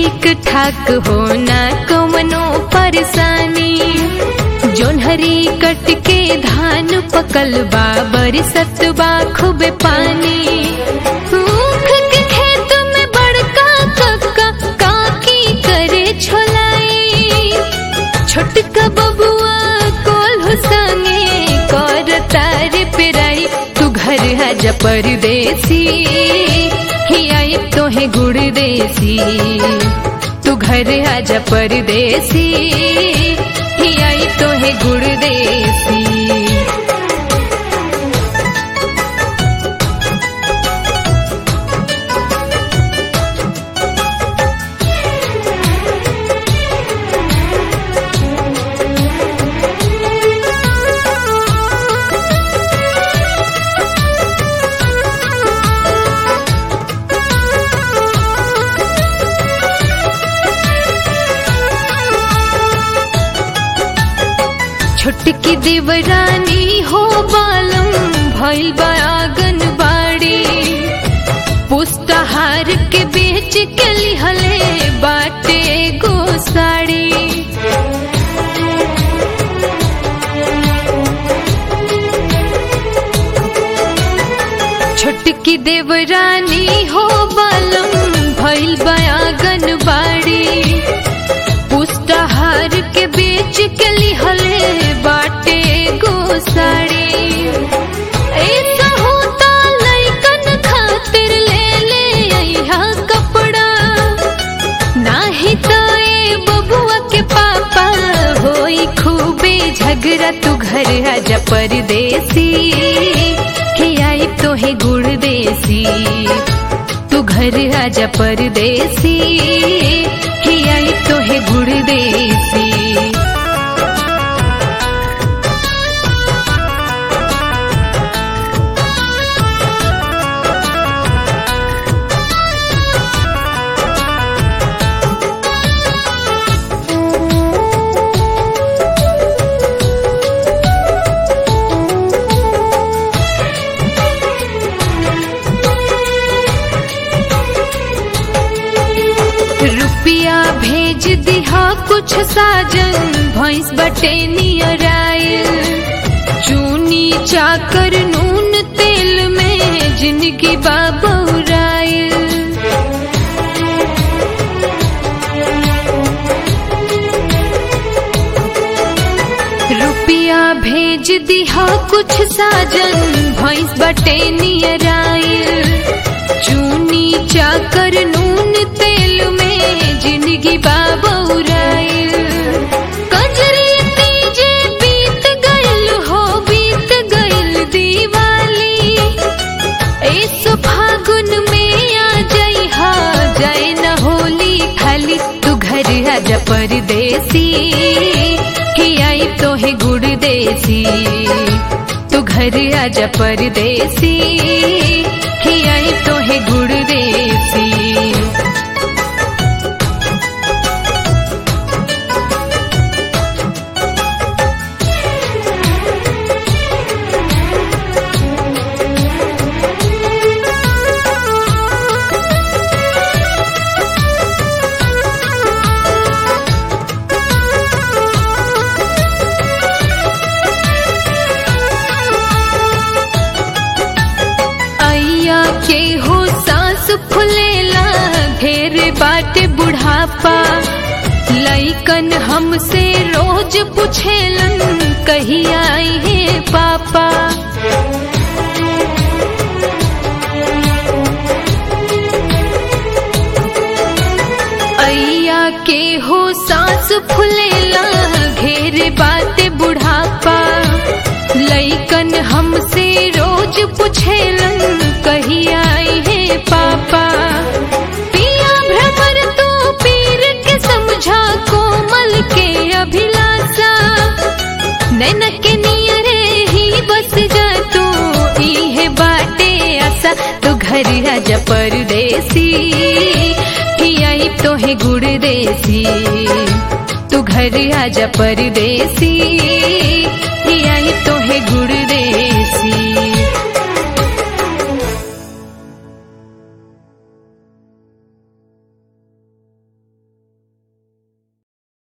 ठीक ठाक होना कवनो परेशानी जोन्हरी कट के धान पकल बा बरसत बा खूब पानी ऊख के खेत में बड़का कक्का काकी करे छोलाई छोटका बबुआ कोल्हू संगे कर तार पेराई तू घर आजा परदेसी ही आई तोहे गुड़ देसी तू घर आजा परदेसी ही आई तोहे गुड़ देसी छोटकी देवरानी हो बालम भइल बा आंगन बाड़ी पुष्टाहार के बेच के लिहले बाटे गो साड़ी छोटकी देवरानी हो बालम भइल बा आंगन बाड़ी पुष्टाहार के बेच के लिहले बाटे गो साड़ी ऐसा होता लइकन खातिर ले ले अइहा कपड़ा नाही तो ए बबुआ के पापा होई खूबे झगड़ा तू घर आजा परदेसी हे आई तोहे गुड़ देसी तू घर आजा परदेसी हे आई तोहे गुड़ देसी रुपिया भेज दिहा कुछ साजन भैंस बटे नियर आयल चूनी चाकर नून तेल में जिंदगी बाबूरायल रुपिया भेज दिहा कुछ साजन भैंस बटे नियर आयल चूनी चाकर नून तेल में जिंदगी बाबूरायल कजरी तीजे बीत गइल हो बीत गइल दिवाली इस फागुन में आ जाई हा जाए न होली खाली तू घर आजा परदेसी ही आई तोहे गुड़ देसी तू घर आजा परदेसी ही आई तोहे गुड़ देसी अइया के हो सांस फुलेला ढेर बाटे बुढ़ापा लइकन हमसे रोज पूछेलन कही आई है पापा अइया के हो सांस फुलेला घेर बाटे बुढ़ापा लइकन हमसे रोज पूछेलन कही आई है पापा पिया भ्रमर तू पीर के समझा कोमल के अभिलाषा नैन के नियरे ही बस जा तू इहे बाटे आशा तू घर आजा परदेसी ही आई तोहे गुड़ देसी तू घर आजा परदेसी ही आई तोहे गुड़